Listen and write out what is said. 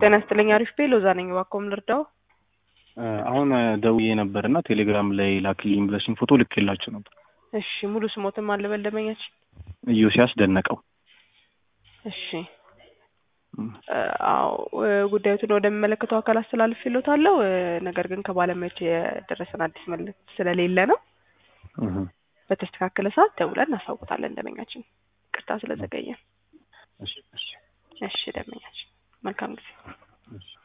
ጤና ይስጥልኝ። አሪፍ ቤ ሎዛ ነኝ። እባክዎን ልርዳው? አሁን ደውዬ ነበር እና ቴሌግራም ላይ ላክልኝ ብለሽኝ ፎቶ ልኬላችሁ ነበር። እሺ ሙሉ ስሞትን ማን ልበል ደንበኛችን? ኢዮስያስ ደነቀው። እሺ አዎ ጉዳዩትን ወደሚመለከተው አካል አስተላልፌልዎታለሁ። ነገር ግን ከባለሙያዎች የደረሰን አዲስ መልዕክት ስለሌለ ነው። በተስተካከለ ሰዓት ደውለን እናሳውቃለን ደንበኛችን። ቅርታ ስለዘገየን። እሺ እሺ እሺ ደንበኛችን መልካም ጊዜ። እሺ